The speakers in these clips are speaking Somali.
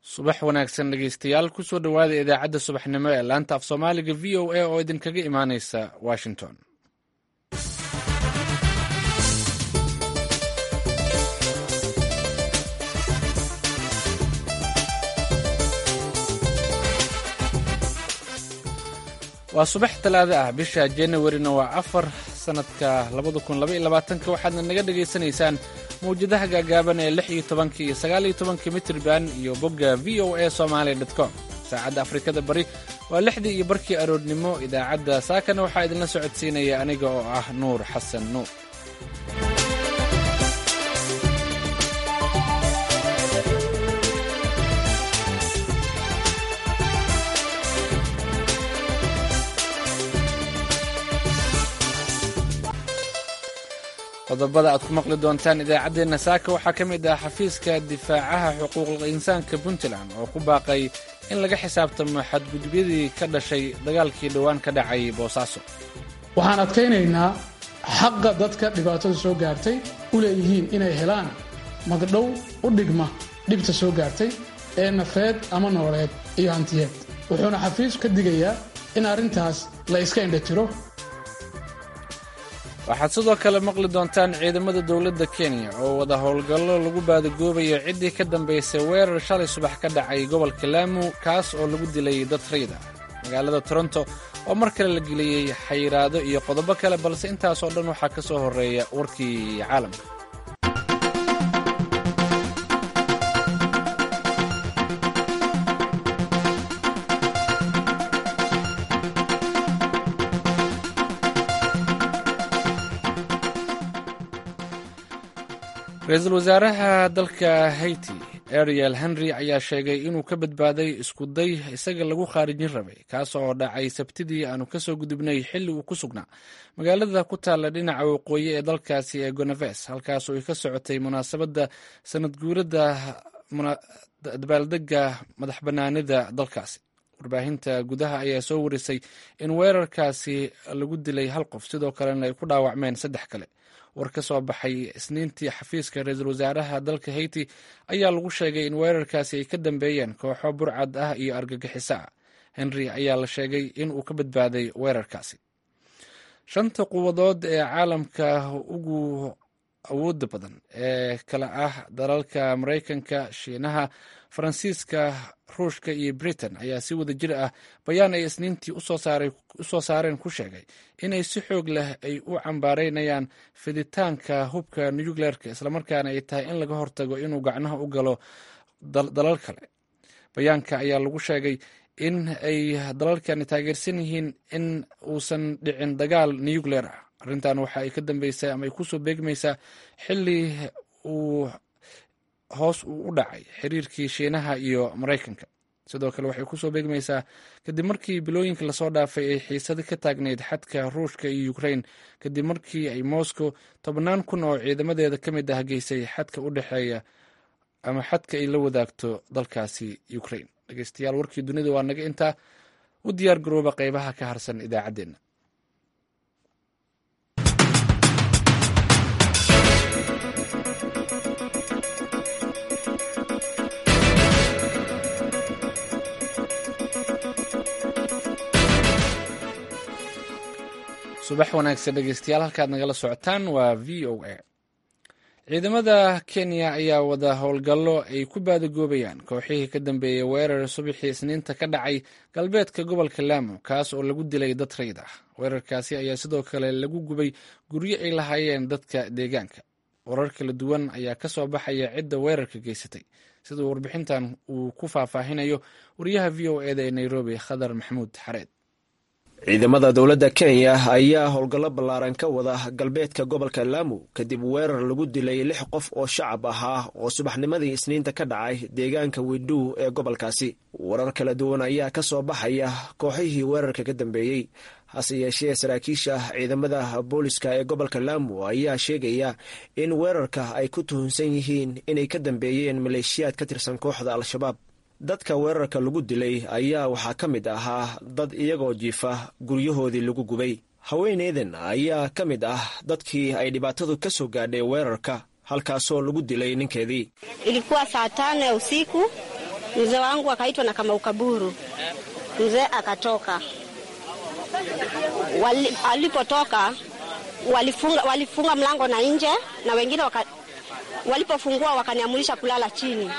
subax wanaagsan dhegeystayaal kusoo dhowaada idaacadda subaxnimo ee laanta af soomaaliga v o a oo idinkaga imaaneysa washington waa subax talaado ah bisha januarina waa afar sanadka labada kun labaiyo labaatanka waxaadna naga dhagaysanaysaan mawjadaha gaagaaban ee lix iyo tobanka iyo sagaal iyo tobanka mitrban iyo bogga v o a somalia dot com saacadda afrikada bari waa lixdii iyo barkii aroornimo idaacadda saakana waxaa idinla socodsiinaya aniga oo ah nuur xasan nuur qodobada aad ku maqli doontaan idaacaddeenna saaka waxaa ka mid ah xafiiska difaacaha xuquuqul insaanka puntland oo ku baaqay in laga xisaabtamo xadgudubyadii ka dhashay dagaalkii dhowaan ka dhacay boosaaso waxaan adkaynaynaa xaqa dadka dhibaatada soo gaartay u leeyihiin inay helaan magdhow u dhigma dhibta soo gaartay ee nafeed ama nooleed iyo hantiyeed wuxuuna xafiisku ka digayaa in arrintaas la iska indhatiro waxaad sidoo kale maqli doontaan ciidamada dowladda kenya oo wada howlgallo lagu baadagoobayo ciddii ka dambaysay weerar shalay subax ka dhacay gobolka laamu kaas oo lagu dilay dad rayda magaalada toronto oo mar kale la geliyey xayiraado iyo qodobo kale balse intaasoo dhan waxaa ka soo horreeya warkii caalamka ra-iisul wasaaraha dalka haiti ariel henry ayaa sheegay inuu ka badbaaday iskuday isaga lagu khaarijin rabay kaas oo dhacay sabtidii aanu kasoo gudubnay xilli uu ku sugnaa magaalada ku taalla dhinaca waqooyi ee dalkaasi ee gonaves halkaasoo ay ka socotay munaasabadda sanad guurada dabaaldega madax banaanida dalkaasi warbaahinta gudaha ayaa soo warisay in weerarkaasi lagu dilay hal qof sidoo kalena ay ku dhaawacmeen saddex kale war ka soo baxay isniintii xafiiska ra-iisul wasaaraha dalka haiti ayaa lagu sheegay in weerarkaasi ay ka dambeeyeen kooxo burcad ah iyo argagixiso ah henry ayaa la sheegay in uu ka badbaaday weerarkaasi shanta quwadood ee caalamka ugu awooda badan ee kala ah dalalka maraykanka shiinaha faransiiska ruushka iyo britain ayaa si wada jir ah bayaan ay isniintii usoo saareen ku sheegay inay si xoog leh ay u cambaareynayaan fiditaanka hubka nucleerka islamarkaana ay tahay in laga hortago inuu gacnaha u galo dalal kale bayaanka ayaa lagu sheegay in ay dalalkani taageersan yihiin in uusan dhicin dagaal nucleer ah arrintan waxa ay ka dambeysaa ama ay kusoo beegmaysaa xilli uu hoos uu u dhacay xiriirkii shiinaha iyo maraykanka sidoo kale waxay kusoo beegmaysaa kadib markii bilooyinka lasoo dhaafay ay xiisado ka taagnayd xadka ruushka iyo ukrain kadib markii ay moscow tobannaan kun oo ciidamadeeda ka mid ah geysay xadka u dhexeeya ama xadka ay la wadaagto dalkaasi ukrain dhegeystayaal warkii dunida waa naga intaa u diyaar garooba qeybaha ka harsan idaacaddeenna subax wanaagsan dhegeystayaal halkaad nagala socotaan waa v o a ciidamada kenya ayaa wada howlgallo ay ku baadagoobayaan kooxihii ka dambeeyey weerar subaxii isniinta ka dhacay galbeedka gobolka laamo kaas oo lagu dilay dad rayd ah weerarkaasi ayaa sidoo kale lagu gubay guryo ay lahaayeen dadka deegaanka warar kala duwan ayaa ka soo baxaya cidda weerarka geysatay siduu warbixintan uu ku faahfaahinayo wariyaha v o eda ee nairobi khadar maxamuud xareed ciidamada dowladda kenya ayaa howlgallo ballaaran ka wada galbeedka gobolka laamu kadib weerar lagu dilay lix qof oo shacab ahaa oo subaxnimadii isniinta ka dhacay deegaanka widhow ee gobolkaasi warar kala duwan ayaa ka soo baxaya kooxihii weerarka ka dambeeyey hase yeeshee saraakiisha ciidamada booliska ee gobolka laamu ayaa sheegaya in weerarka ay ku tuhunsan yihiin inay ka dambeeyeen maleeshiyaad ka tirsan kooxda al-shabaab dadka weerarka lagu dilay ayaa waxaa ka mid ahaa dad iyagoo jiifa guryahoodii lagu gubay haweeneydan ayaa ka mid ah dadkii ay dhibaatadu ka soo gaadhay weerarka halkaasoo lagu dilay ninkeedii ilikuwa saa tano ya usiku Mzee wangu akaitwa na kama ukaburu, mzee akatoka. Wali, alipotoka walifunga, walifunga mlango na nje na wengine waka, walipofungua wakaniamurisha kulala chini,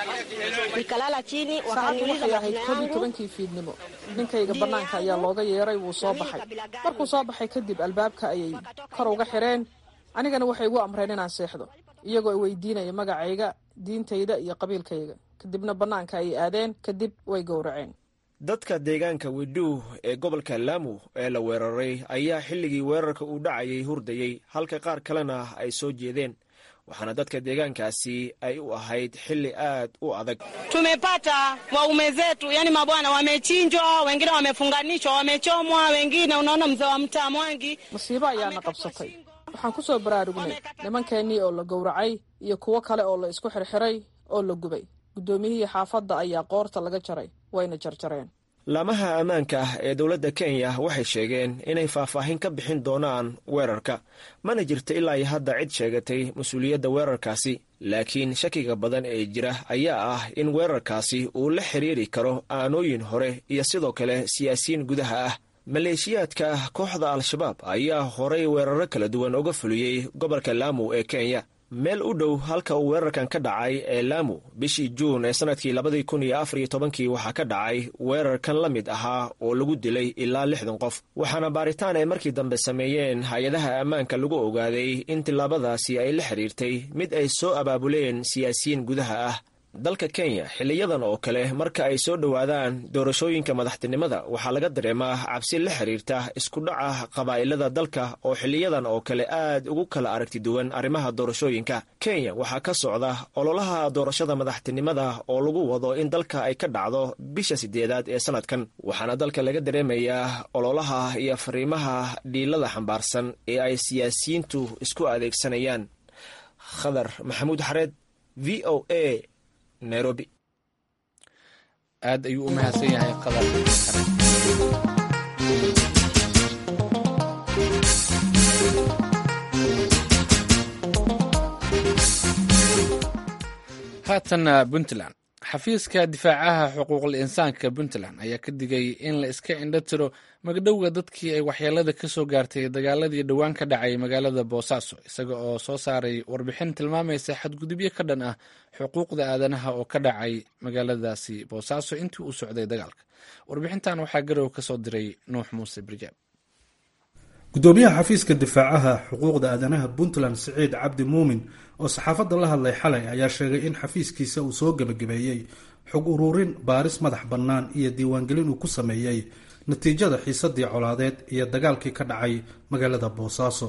nikalala chini, saacaddu wakaniuliza waxay ahayd majina koob iyo yangu tobankii fiidnimo ninkayga bannaanka ayaa looga yeeray wuu soo baxay markuu soo baxay kadib albaabka ayay kor uga xidheen anigana waxay igu amreen inaan seexdo iyagoo i weydiinaya magacayga diintayda iyo qabiilkayga kadibna bannaanka ayay aadeen kadib way gowraceen dadka deegaanka widuu ee gobolka laamu ee la weeraray ayaa xilligii weerarka uu dhacayay hurdayey halka qaar kalena ay soo jeedeen waxaana dadka deegaankaasi ay u ahayd xilli aad u adag Tumepata waume zetu, yani mabwana wamechinjwa, wengine wamefunganishwa, wamechomwa, wengine unaona mzee wa mtaa Mwangi masiibo ayaana qabsatay waxaan ku soo baraarugnay nimankeennii oo la gowracay iyo kuwo kale oo la isku xirxiray oo la gubay guddoomiyihii xaafadda ayaa qoorta laga jaray wayna jarjareen laamaha ammaanka ah ee dowladda kenya waxay sheegeen inay faahfaahin ka bixin doonaan weerarka mana jirta ilaa iyo hadda cid sheegatay mas-uuliyadda weerarkaasi laakiin shakiga badan ee jira ayaa ah in weerarkaasi uu la xiriiri karo aanooyin hore iyo sidoo kale siyaasiyiin gudaha ah maleeshiyaadka kooxda al-shabaab ayaa horay weeraro kala duwan uga fuliyey gobolka laamu ee kenya meel u dhow halka uu weerarkan ka dhacay ee laamu bishii juun ee sannadkii labadii kun iyo afar iyo tobankii waxaa ka dhacay weerarkan la mid ahaa oo lagu dilay ilaa lixdan qof waxaana baaritaan ay markii dambe sameeyeen hay-adaha ammaanka lagu ogaaday in tillaabadaasi ay la xiriirtay mid ay soo abaabuleen siyaasiyiin gudaha ah dalka kenya xiliyadan oo kale marka ay soo dhowaadaan doorashooyinka madaxtinimada waxaa laga dareemaa cabsi la xiriirta isku dhaca qabaa'ilada dalka oo xiliyadan oo kale aad ugu kala aragti duwan arrimaha doorashooyinka kenya waxaa ka socda ololaha doorashada madaxtinimada oo lagu wado in dalka ay ka dhacdo bisha sideedaad ee sanadkan waxaana dalka laga dareemayaa ololaha iyo fariimaha dhiilada xambaarsan ee ay siyaasiyiintu isku adeegsanayaan khadar maxamuud xareed v o a nairobi aad ayuu u mahadsan yahay qadar haatanna puntland xafiiska difaacaha xuquuqul insaanka puntland ayaa ka digay in la iska indho tiro magdhowga dadkii ay waxyeelada ka soo gaartay dagaaladii dhowaan ka dhacay magaalada boosaaso isaga oo soo saaray warbixin tilmaamaysa xadgudubyo ka dhan ah xuquuqda aadanaha oo ka dhacay magaaladaasi boosaaso intii uu socday dagaalka warbixintan waxaa garow ka soo diray nuux muuse birjaab gudoomiyaha xafiiska difaacaha xuquuqda aadanaha puntland siciid cabdi muumin oo saxaafadda la hadlay xalay ayaa sheegay in xafiiskiisa uu soo gebagabeeyey xog ururin baaris madax bannaan iyo diiwaangelin uu ku sameeyey natiijada xiisadii colaadeed iyo dagaalkii ka dhacay magaalada boosaaso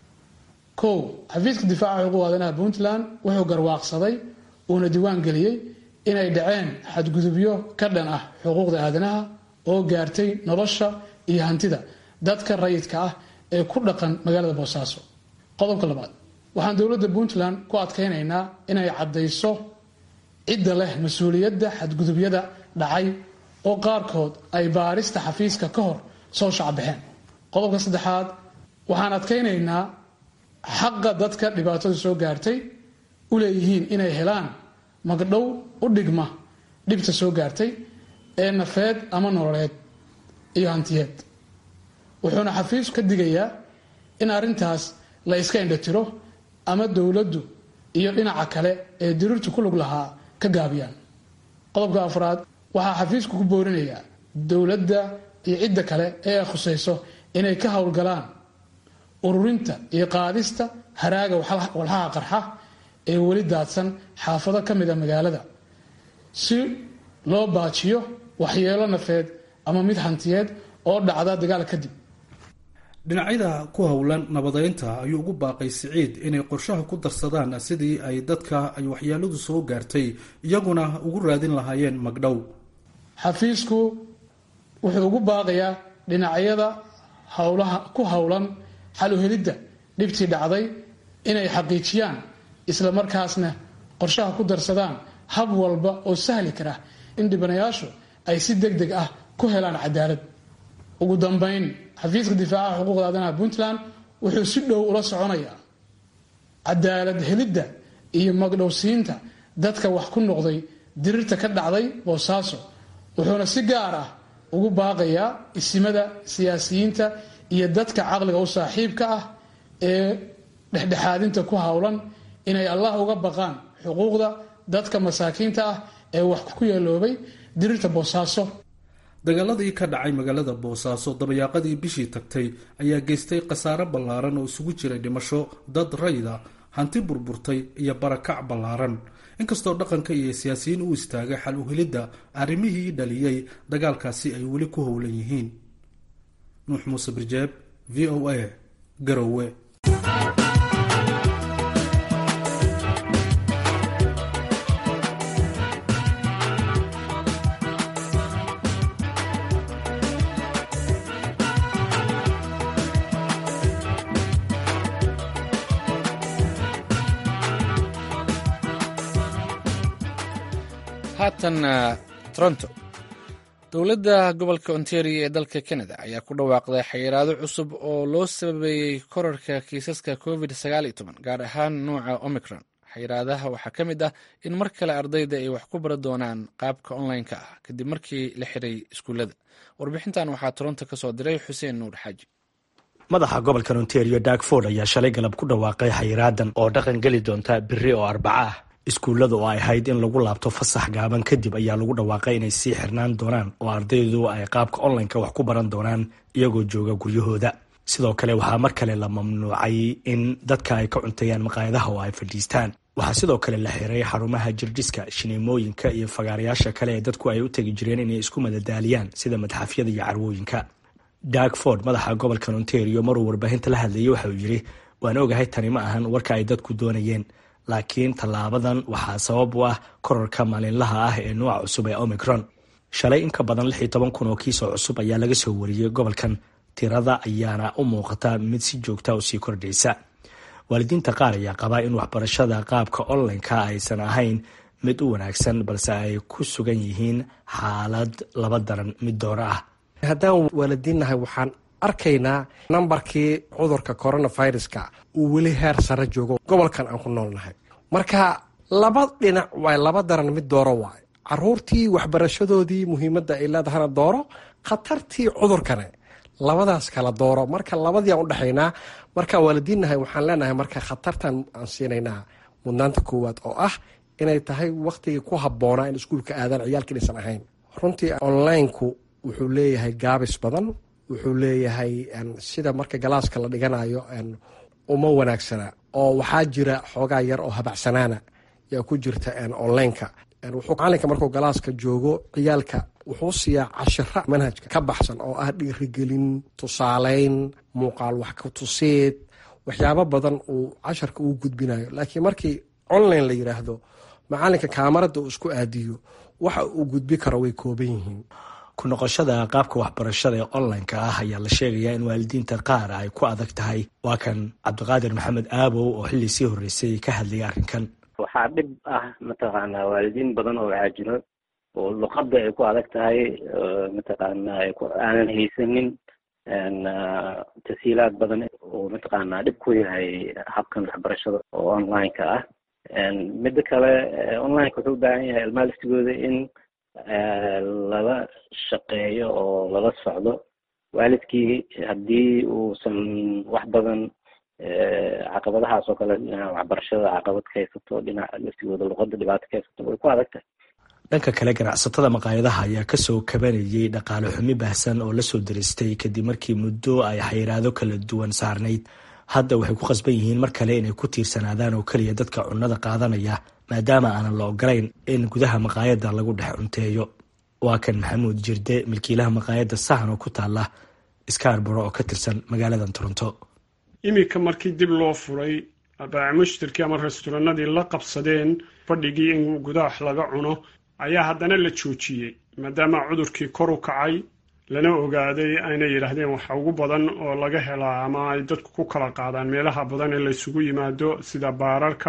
kow xafiiska difaaca xuquuqda aadanaha puntland wuxuu garwaaqsaday uuna diiwaan geliyey inay dhaceen xadgudubyo ka dhan ah xuquuqda aadanaha oo gaartay nolosha iyo hantida dadka rayidka ah ee ku dhaqan magaalada boosaaso qodobka labaad waxaan dowladda puntland ku adkaynaynaa inay caddayso cidda leh mas-uuliyadda xadgudubyada dhacay oo qaarkood ay baarista xafiiska ka hor soo shacbixeen qodobka saddexaad waxaan adkaynaynaa xaqa dadka dhibaatada soo gaartay u leeyihiin inay helaan magdhow u dhigma dhibta soo gaartay ee nafeed ama nololeed iyo hantiyeed wuxuuna xafiisku ka digayaa in arrintaas la iska indhatiro ama dowladdu iyo dhinaca kale ee diriirtu ku lug lahaa ka gaabiyaan qodobka afraad waxaa xafiisku ku boorinayaa dowladda iyo cidda kale ee ay khusayso inay ka howlgalaan ururinta iyo qaadista haraaga walxaha qarxa ee weli daadsan xaafado ka mida magaalada si loo baajiyo waxyeelo nafeed ama mid hantiyeed oo dhacda dagaal kadib dhinacyada ku howlan nabadeynta ayuu ugu baaqay siciid inay qorshaha ku darsadaan sidii ay dadka ay waxyeeladu soo gaartay iyaguna ugu raadin lahaayeen magdhow xafiisku wuxuu ugu baaqayaa dhinacyada howlaha ku howlan xal u helidda dhibtii dhacday inay xaqiijiyaan isla markaasna qorshaha ku darsadaan hab walba oo sahli kara in dhibanayaashu ay si deg deg ah ku helaan cadaalad ugu dambayn xafiiska difaacaha xuquuqda aadanaha puntland wuxuu si dhow ula soconayaa cadaalad helidda iyo magdhowsiinta dadka wax ku noqday dirirta ka dhacday boosaaso wuxuuna si gaar ah ugu baaqayaa isimada siyaasiyiinta iyo dadka caqliga u saaxiibka ah ee dhexdhexaadinta ku howlan inay allah uga baqaan xuquuqda dadka masaakiinta ah ee wax ku yeeloobay dirirta boosaaso dagaaladii ka dhacay magaalada boosaaso dabayaaqadii bishii tagtay ayaa geystay khasaare ballaaran oo isugu jiray dhimasho dad rayda hanti burburtay iyo barakac ballaaran inkastoo dhaqanka iyo siyaasiyiin u istaagay xal uhelidda arrimihii dhaliyey dagaalkaasi ay weli ku howlan yihiin nuux muuse birjeeb v o a garowe haatan toronto dowladda gobolka ontario ee dalka canada ayaa ku dhawaaqday xayiraado cusub oo loo sababeeyey korarka kiisaska covid gaar ahaan nuuca omicron xayiraadaha waxaa ka mid ah in mar kale ardayda ay wax ku bari doonaan qaabka online-ka ah kadib markii la xiray iskuullada warbixintan waxaa toronto ka soo diray xuseen nuur xaaji madaxa gobolka ontario darkford ayaa shalay galab ku dhawaaqay xayiraadan oo dhaqan geli doonta biri oo arbaca ah iskuullada oo ay ahayd in lagu laabto fasax gaaban kadib ayaa lagu dhawaaqay inay sii xirnaan doonaan oo ardaydu ay qaabka online-ka wax ku baran doonaan iyagoo jooga guryahooda sidoo kale waxaa mar kale la mamnuucay in dadka ay ka cunteeyaan maqaayadaha oo ay fadhiistaan waxaa sidoo kale la xiray xarumaha jirdhiska shineemooyinka iyo fagaarayaasha kale ee dadku ay u tegi jireen inay isku madadaaliyaan sida madxafyada iyo carwooyinka darkford madaxa gobolka ontario maruu warbaahinta la hadlayay waxa uu yidhi waan ogahay tani ma ahan warka ay dadku doonayeen laakiin tallaabadan waxaa sabab u ah korarka maalinlaha ah ee nuuca cusub ee omicron shalay in ka badan lix iyo toban kun oo kiisoo cusub ayaa laga soo wariyey gobolkan tirada ayaana u muuqata mid si joogta u sii kordhaysa waalidiinta qaar ayaa qabaa in waxbarashada qaabka online-ka aysan ahayn mid u wanaagsan balse ay ku sugan yihiin xaalad laba daran mid doora ah haddaan waalidiinnahay waxaan arkaynaa nambarkii cudurka coronaviruska uu weli heer sare joogo gobolkan aan ku noolnahay marka laba dhinac waay laba daran mid dooro waay caruurtii waxbarashadoodii muhiimadda ay leedahana dooro khatartii cudurkane labadaas kala dooro marka labadiiaan udhexaynaa marka waalidiinnahay waxaan leenahay marka khatartan aan siinaynaa mudnaanta koowaad oo ah inay tahay waktigii ku habboonaa in iskuulka aadaan ciyaalka inaysan ahayn runtii onlineku wuxuu leeyahay gaabis badan wuxuu leeyahay sida marka galaaska la dhiganayo uma wanaagsana oo waxaa jira xoogaa yar oo habacsanaana yaa ku jirta onlineka wuxuu macalinka markuu galaaska joogo ciyaalka wuxuu siiyaa cashira manhajka ka baxsan oo ah dhiirigelin tusaaleyn muuqaal wax ka tuseed waxyaabo badan uu casharka uu gudbinayo laakiin markii online la yiraahdo macalinka kaamarada uu isku aadiyo waxa uu gudbi karo way kooban yihiin ku noqoshada qaabka waxbarashada ee online-ka ah ayaa la sheegayaa in waalidiinta qaar ay ku adag tahay waa kan cabdiqaadir maxamed aabow oo xilli sii horreysay ka hadlayay arrinkan waxaa dhib ah mataqaanaa waalidiin badan oo waxaa jiro oo luqadda ay ku adag tahay mataqaanaa aanan haysanin tasiilaad badan oo mataqaanaa dhib ku yahay habkan waxbarashada oo online-ka ah midda kale online-ka wuxuu u baahan yahay ilmaha laftigooda in lala shaqeeyo oo lala socdo waalidkii haddii uusan wax badan caqabadahaas oo kale dhinaca waxbarashada caqabad ka haysato dhinaca laftigooda luqada dhibaato ka haysato way ku adag tahay dhanka kale ganacsatada maqaayadaha ayaa kasoo kabanayay dhaqaale xumi baahsan oo lasoo daristay kadib markii muddo ay xayiraado kala duwan saarnayd hadda waxay ku khasban yihiin mar kale inay ku tiirsanaadaan oo keliya dadka cunnada qaadanaya maadaama aanan la ogolayn in gudaha maqaayadda lagu dhex cunteeyo waa kan maxamuud jirde milkiilaha maqaayadda sahan oo ku taala skarboro oo ka tirsan magaaladan toronto iminka markii dib loo furay baaci mushtarkii ama restoranadii la qabsadeen fadhigii in gudaha laga cuno ayaa haddana la joojiyey maadaama cudurkii kor u kacay lana ogaaday ayna yidhaahdeen waxa ugu badan oo laga helaa ama ay dadku ku kala qaadaan meelaha badan ee laysugu yimaado sida baararka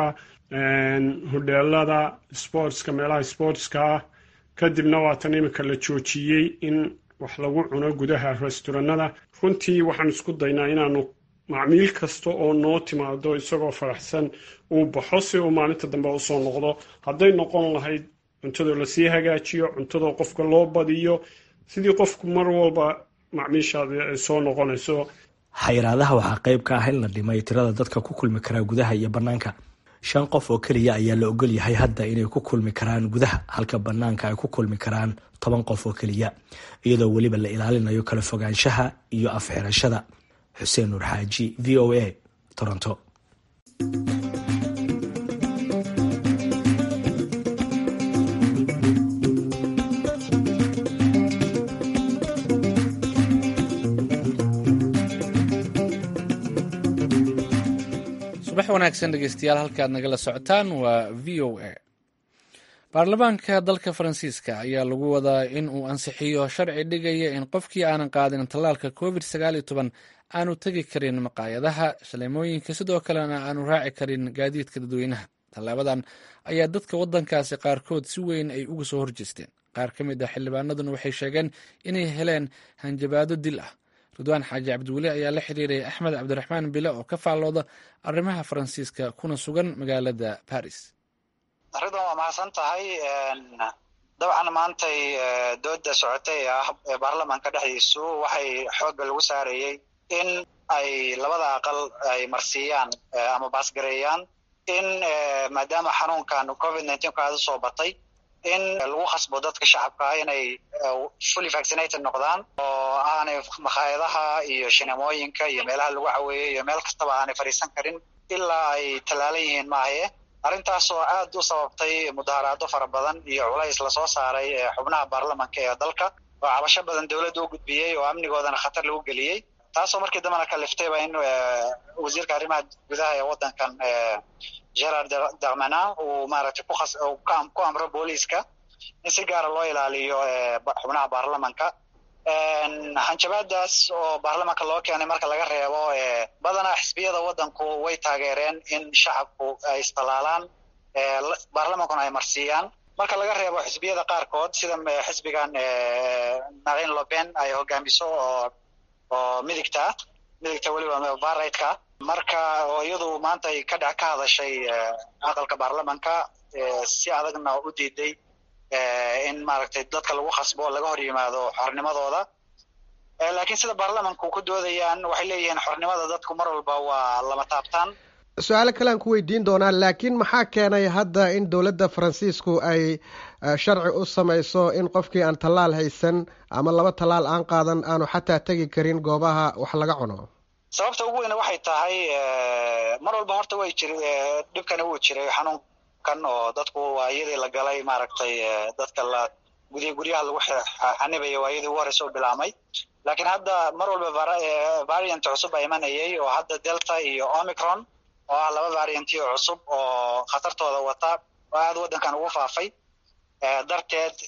hodheelada sportska meelaha sportska ah kadibna waatan iminka la joojiyey in wax lagu cuno gudaha restoranada runtii waxaan isku daynaa inaanu macmiil kasta oo noo timaado isagoo faraxsan uu baxo si uu maalinta dambe usoo noqdo hadday noqon lahayd cuntadoo lasii hagaajiyo cuntadoo qofka loo badiyo sidii qofku mar walba macmiishaadi ay soo noqonayso xayiraadaha waxaa qayb ka ah in la dhimay tirada dadka ku kulmi karaa gudaha iyo bannaanka shan qof oo keliya ayaa la ogol yahay hadda inay ku kulmi karaan gudaha halka bannaanka ay ku kulmi karaan toban qof oo keliya iyadoo weliba la ilaalinayo kala fogaanshaha iyo afxirashada xuseen nuur xaaji v o a toronto subax wanaagsan dhegeystayaal halkaad nagala socotaan waa v o a baarlamaanka dalka faransiiska ayaa lagu wadaa in uu ansixiyo sharci dhigaya in qofkii aanan qaadin tallaalka covid sagaal iyo toban aanu tegi karin maqaayadaha shaleemooyinka sidoo kalena aanu raaci karin gaadiidka dadweynaha tallaabadan ayaa dadka waddankaasi qaarkood si weyn ay uga soo horjeesteen qaar ka mid ah xildhibaanaduna waxay sheegeen inay heleen hanjabaado dil ah ridwaan xaaji cabdiweli ayaa la xiriiray axmed cabdiraxmaan bile oo ka faallooda arrimaha faransiiska kuna sugan magaalada baris ridwan waa mahadsan tahay dabcan maantay dooda socotay ee ah baarlamaanka dhexdiisu waxay xoogga lagu saarayey in ay labada aqal ay marsiiyaan ama baasgareeyaan in maadaama xanuunkan covid nineteen ku aada usoo batay in lagu khasbo dadka shacabka ah inay fully vaccinated noqdaan oo aanay makhaayadaha iyo shinemooyinka iyo meelaha lagu caweeyey iyo meel kastaba aanay fadhiisan karin ilaa ay tallaalan yihiin maahaye arrintaas oo aad u sababtay mudaharaado fara badan iyo culays lasoo saaray xubnaha baarlamanka ee dalka oo cabasho badan dowladda u gudbiyey oo amnigoodana khatar lagu geliyey taasoo markii dambena kaliftayba in wasiirka arrimaha gudaha ee waddankan gerard darmana uu maaragtay ku amro booliiska in si gaara loo ilaaliyo xubnaha baarlamanka hanjabaadaas oo baarlamanka loo keenay marka laga reebo badanaa xisbiyada waddanku way taageereen in shacabku ay istallaalaan baarlamankuna ay marsiiyaan marka laga reebo xisbiyada qaarkood sida xisbigan marine loben ay hogaamiso oo oo midigta midigta weliba varigtka marka oo iyadu maanta ay ka ka hadashay aqalka baarlamanka si adagna u diiday in maaragtay dadka lagu khasbo laga hor yimaado xornimadooda laakiin sida baarlamanku ku doodayaan waxay leeyihiin xornimada dadku mar walba waa lama taabtaan su-aalo kale aan ku weydiin doonaa laakiin maxaa keenay hadda in dowladda faransiisku ay sharci u samayso in qofkii aan tallaal haysan ama laba tallaal aan qaadan aanu xataa tegi karin goobaha wax laga cuno sababta ugu weyne waxay tahay mar walba horta way jir dhibkani wuu jiray xanuunkan oo dadku waa iyadii la galay maaragtay dadka la gudiya guryaha lagu xanibayo waa iyadii ugu horeysa u bilaamay laakiin hadda mar walba variant cusub baa imanayay oo hadda delta iyo omicron oo ah laba varianti oo cusub oo khatartooda wata oo aada waddankan ugu faafay darteed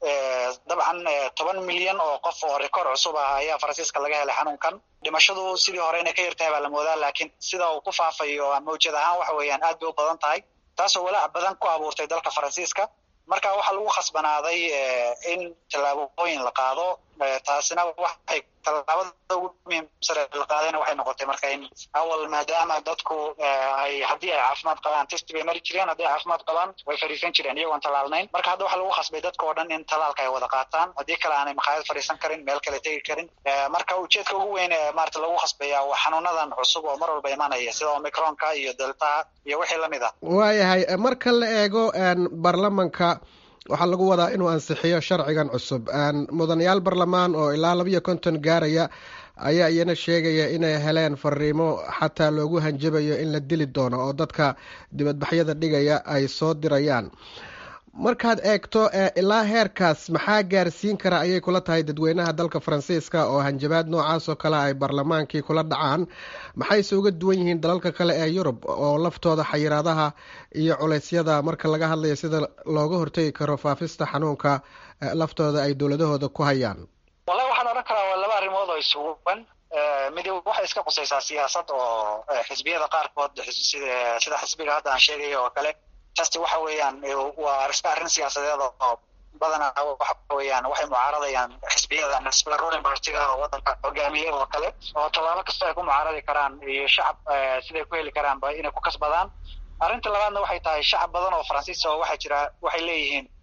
dabcan toban milyan oo qof oo record cusub ah ayaa faransiiska laga helay xanuunkan dhimashadu sidii hore inay ka yartahay baa la moodaa laakiin sida uu ku faafayo mawjad ahaan waxa weeyaan aad bay u badan tahay taasoo walaac badan ku abuurtay dalka faransiiska marka waxaa lagu khasbanaaday in tallaabooyin la qaado taasina waxay tallaabada ugu muhiimsan la qaadayna waxay noqotay marka in awal maadaama dadku ay haddii ay caafimaad qabaan testi bay mari jireen haddii ay caafimaad qabaan way fadhiisan jireen iyagoon tallaalnayn marka hadda waxaa lagu khasbay dadka oo dhan in tallaalka ay wada qaataan haddii kale aanay makhaayad fadhiisan karin meel kale tegi karin marka ujeedka ugu weyn ee maarata lagu khasbaya waa xanuunadan cusub oo mar walba imanaya sida omicronka iyo deltaha iyo wixii lamid ah waayahay marka la eego baarlamanka waxaa lagu wadaa inuu ansixiyo sharcigan cusub mudanayaal barlamaan oo ilaa labiyo konton gaaraya ayaa iyana sheegaya inay heleen fariimo xataa loogu hanjabayo in la dili doono oo dadka dibadbaxyada dhigaya ay soo dirayaan markaad eegto ilaa heerkaas maxaa gaarsiin kara ayay kula tahay dadweynaha dalka faransiiska oo hanjabaad noocaas oo kale ay baarlamaankii kula dhacaan maxayse uga duwan yihiin dalalka kale ee yurub oo laftooda xayiraadaha iyo culeysyada marka laga hadlayo sida looga hortegi karo faafista xanuunka laftooda ay dowladahooda ku hayaan wallahi waxaan odhan karaa waa laba arrimood oo isuguban midi waxay iska qusaysaa siyaasad oo xisbiyada qaarkood sida xisbiga hadda aan sheegayo oo kale tasti waxa weeyaan waa iska arrin siyaasadeed oo badanaa waxa weeyaan waxay mucaaradayaan xisbiyada xisbiga ruling partiga oo waddanka hogaamiye oo kale oo tallaabo kasta ay ku mucaaradi karaan iyo shacab siday ku heli karaanba inay ku kasbadaan arrinta labaadna waxay tahay shacab badan oo faransiis oo waxaa jira waxay leeyihiin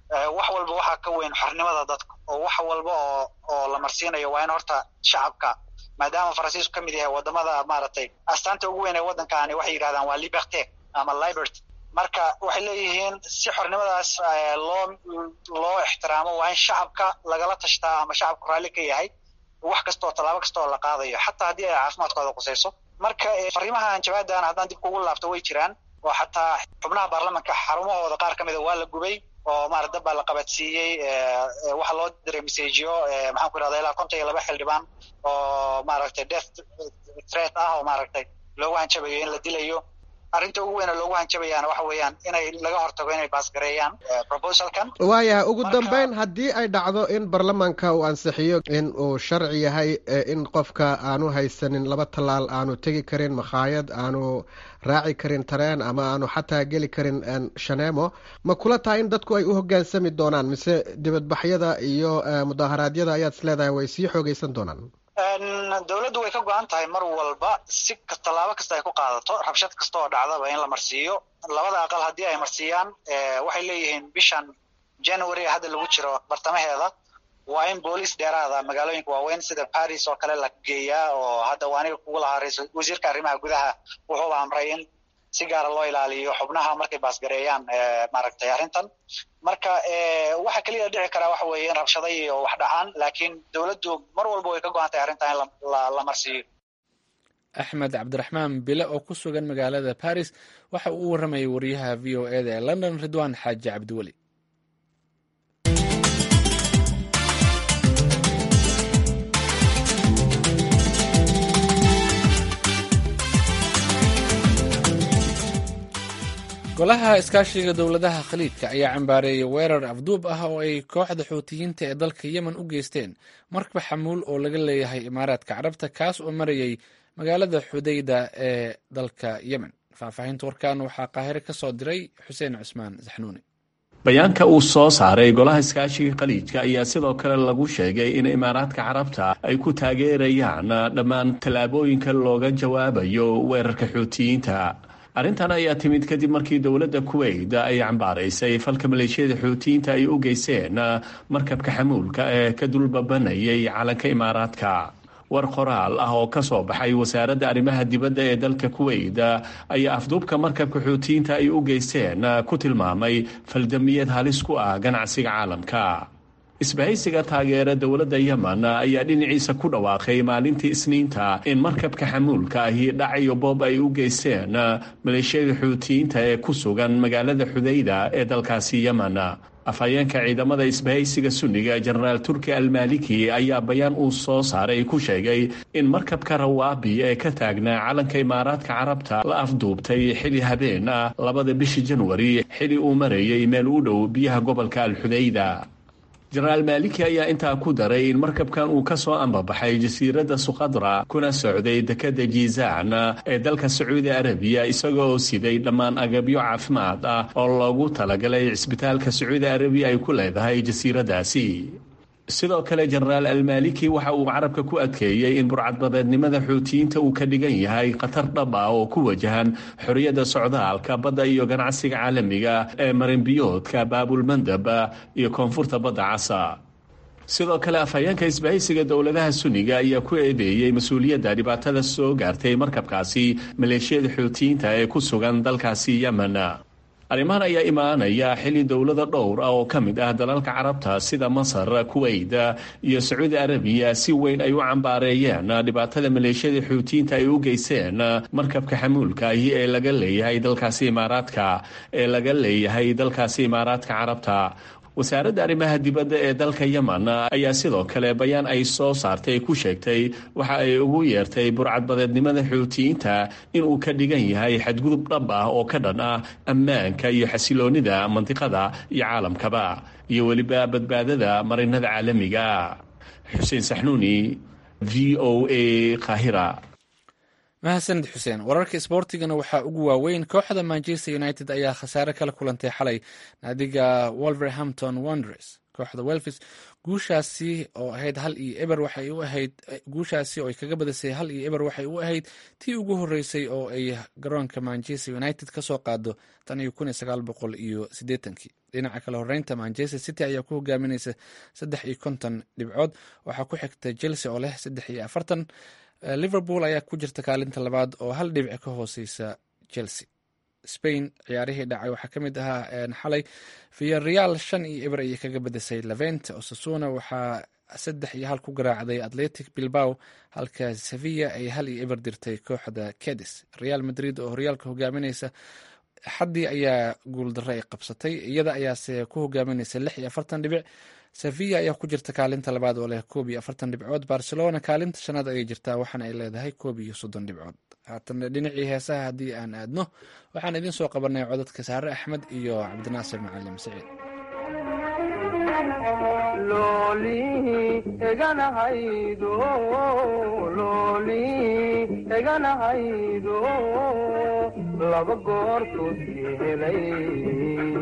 wax walba waxaa ka weyn xornimada dadka oo wax walba oo oo la marsiinayo waa in horta shacabka maadaama faransiisku ka mid yahay wadamada maaragtay astaanta ugu weyn ee waddankaani waxay yidhahdaan waa liberté ama liberty marka waxay leeyihiin si xornimadaas loo loo ixtiraamo waa in shacabka lagala tashtaa ama shacabku raalli ka yahay wax kastoo tallaabo kasta oo la qaadayo xataa haddii ay caafimaadkooda qusayso marka fariimaha hanjabaadan haddaan dib kugu laabto way jiraan oo xataa xubnaha baarlamanka xarumahooda qaar ka mida waa la gubay oo maarata dad baa la qabadsiiyey waxaa loo diray messagyo maxaan ku irahda ilaa konton iyo laba xildhibaan oo maaragtay death threat ah oo maaragtay loogu hanjabayo in la dilayo arrinta ugu weyna loogu hanjabayaana waxa weeyaan inay laga hortago inay baasgareeyaan proposalkan waayahay ugu dambeyn haddii ay dhacdo in baarlamaanka uu ansixiyo in uu sharci yahay in qofka aanu haysanin laba tallaal aanu tegi karin makhaayad aanu raaci karin tareen ama aanu xataa geli karin shaneemo ma kula tahay in dadku ay u hoggaansami doonaan mise dibadbaxyada iyo mudaharaadyada ayaad is leedahay way sii xoogeysan doonaan dowladdu way ka go-an tahay mar walba si tallaabo kasta ay ku qaadato rabshad kasta oo dhacdaba in la marsiiyo labada aqal haddii ay marsiiyaan waxay leeyihiin bishan january hadda lagu jiro bartamaheeda waa in booliis dheeraada magaalooyinka waaweyn sida paris oo kale la geeyaa oo hadda waa aniga kugu lahaa ra-isul wasiirka arrimaha gudaha wuxuuba amray in si gaara loo ilaaliyo xubnaha markay baasgareeyaan maaragtay arrintan marka waxa keliya dhici karaa waxa weeye in rabshada iyo wax dhacaan laakiin dowladdu mar walba way ka go-an tahay arrintan in la marsiiyo axmed cabdiraxmaan bile oo ku sugan magaalada paris waxa uu u warramayay wariyaha v o eda ee london ridwan xaaji cabdiweli golaha iskaashiga dowladaha khaliijka ayaa cambaareeyay weerar afduub ah oo ay kooxda xuutiyiinta ee dalka yemen u geysteen markab xamuul oo laga leeyahay imaaraadka carabta kaas oo marayay magaalada xudayda ee dalka yemen faahfaahinta warkan waxaa qaahire ka soo diray xuseen cusmaan saxnuuni bayaanka uu soo saaray golaha iskaashiga khaliijka ayaa sidoo kale lagu sheegay in imaaraadka carabta ay ku taageerayaan dhammaan tallaabooyinka looga jawaabayo weerarka xuutiyiinta arrintan ayaa timid kadib markii dowladda kuweyt ay cambaaraysay falka maleeshiyada xuutiyiinta ay u geyseen markabka xamuulka ee ka dulbabanayay calanka imaaraadka war qoraal ah oo ka soo baxay wasaaradda arrimaha dibadda ee dalka kuweyt ayaa afduubka markabka xuutiyiinta ay u geysteen ku tilmaamay faldamiyad halis ku ah ganacsiga caalamka isbahaysiga taageera dowladda yemen ayaa dhinaciisa ku dhawaaqay maalintii isniinta in markabka xamuulka ahi dhacayo boob ay u geysteen maleeshiyada xuutiyiinta ee ku sugan magaalada xudayda ee dalkaasi yemen afhayeenka ciidamada isbahaysiga sunniga jenaraal turki almaliki ayaa bayaan uu soo saaray ku sheegay in markabka rawaabi ee ka taagnaa calanka imaaraadka carabta la afduubtay xili habeen ah labada bishii janwari xili uu marayay meel u dhow biyaha gobolka alxudayda jenaraal maaliki ayaa intaa ku daray in markabkan uu ka soo ambabaxay jasiiradda sukhadra kuna socday dekadda jiizaan ee dalka sacuudi arabiya isagoo siday dhammaan agabyo caafimaad ah oo loogu talagalay cisbitaalka sacuudi arabiya ay ku leedahay jasiiraddaasi sidoo kale jenaraal almaliki waxa uu carabka ku adkeeyey in burcadbadeednimada xuutiyiinta uu ka dhigan yahay khatar dhab ah oo ku wajahan xorriyadda socdaalka badda iyo ganacsiga caalamiga ee marinbiyoodka baabulmandab iyo koonfurta badda casa sidoo kale afhayeenka isbahaysiga dowladaha sunniga ayaa ku eedeeyey mas-uuliyadda dhibaatada soo gaartay markabkaasi maleeshiyada xuutiyiinta ee ku sugan dalkaasi yemen arrimahan ayaa imaanaya xili dowlada dhowr ah oo ka mid ah dalalka carabta sida masar kuweyt iyo sacuudi arabiya si weyn ay u cambaareeyeen dhibaatada maleeshiyada xuutiyiinta ay u geyseen markabka xamuulka ahi ee laga leeyahay dalkaasi imaaraadka ee laga leeyahay dalkaasi imaaraadka carabta wasaaradda arrimaha dibadda ee dalka yemen ayaa sidoo kale bayaan ay soo saartay ku sheegtay waxa ay ugu yeertay burcadbadeednimada xuutiyiinta inuu ka dhigan yahay xadgudub dhab ah oo ka dhan ah ammaanka iyo xasiloonnida mandiqada iyo caalamkaba iyo weliba badbaadada marinada caalamiga xuseen saxnuuni v o a kahira mahadsanid xuseen wararka isboortigana waxaa ugu waaweyn kooxda manchester united ayaa khasaare kala kulantay xalay naadiga wolverhampton wonders kooxda welfis guushaasi oo ahayd hal iyo eber waxay u ahayd guushaasi oo ay kaga badisay hal iyo eber waxay u ahayd tii ugu horeysay oo ay garoonka manchester united ka soo qaado tan iyo kun iyo sagaal boqol iyo siddeetankii dhinaca kale horeynta manchester city ayaa ku hogaaminaysa saddex iyo konton dhibcood waxaa ku xigta chelsea oo leh saddex iyo afartan liverpool ayaa ku jirta kaalinta labaad oo hal dhibic ka hooseysa chelsea spain ciyaarihii dhacay waxaa ka mid ahaa xalay viareal shan iyo eber ayay kaga badisay levent osasuna waxaa saddex iyo hal ku garaacday atletic bilbao halka sevilla ay hal iyo eber dirtay kooxda cadis real madrid oo horyaalka hogaaminaysa xaddii ayaa guuldaro ay qabsatay iyada ayaase ku hogaaminaysa lix iyo afartan dhibic sevilla ayaa ku jirta kaalinta labaad oo leh koob iyo afartan dhibcood barcelona kaalinta shanaad ayay jirtaa waxaana ay leedahay koob iyo soddon dhibcood haatan dhinacii heesaha haddii aan aadno waxaan idiin soo qabanay codadka saare axmed iyo cabdinaasir macalim saciid eganahaydo laba goortood helay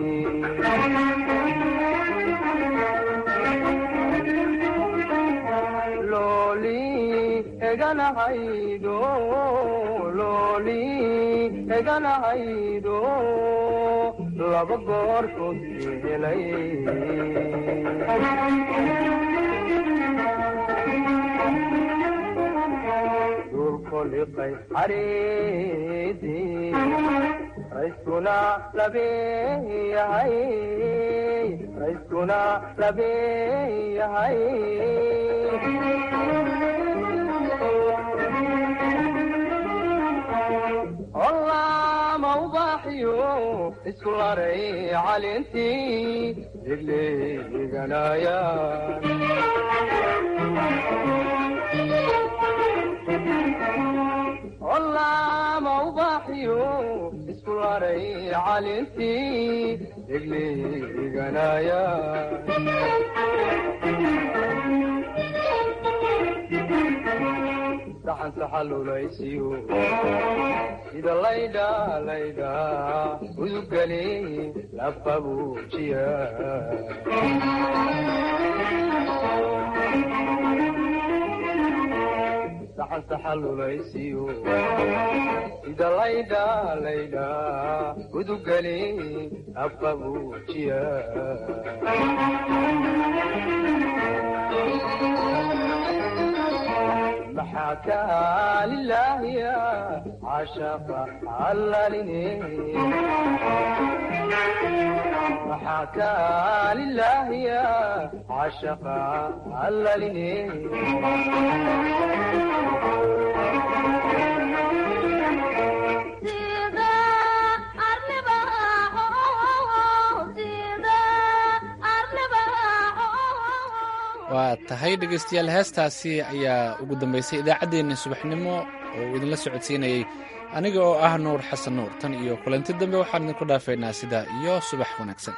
looli eganahaydo looli eganahaydo laba goortood helay dulkoliqay xariidii rayskuna labeeyahay rayskuna labeeyahay olaama ubaaxiyo isku laray calintii degleeganaya olaama ubaaxiyo isku laray calintii degleeganaya saxan saxalulaysiyo sida laydha laydha udugani lababujiya saxan saxalulaysiyo sida laydha laydha udugani lababujiya maxaa kaa lilaahiya cashaqa allalini maxaa kaa lilaahiya cashaqa allalini waa tahay dhegeystayaal heestaasi ayaa ugu dambeysay idaacaddeenna subaxnimo oo uu idinla socodsiinayey aniga oo ah nuur xasan nuur tan iyo kulanti dambe waxaan idinku dhaafaynaa sidaa iyo subax wanaagsan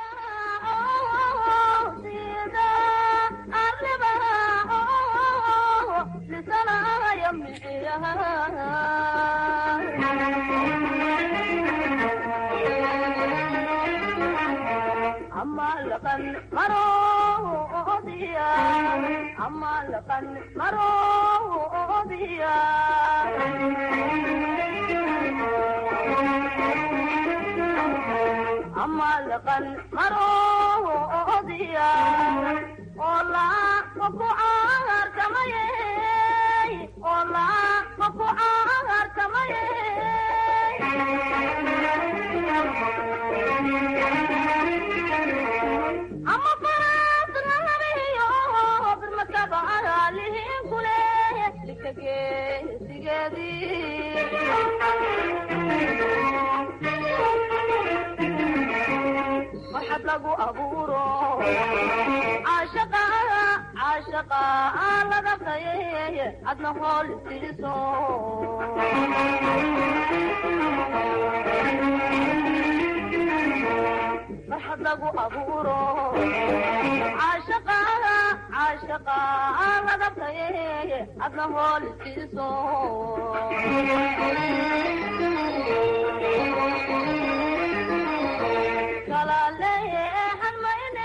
adna hool siiso farxad lagu abuuro caashaqa caashaqa laga taye adna hool siiso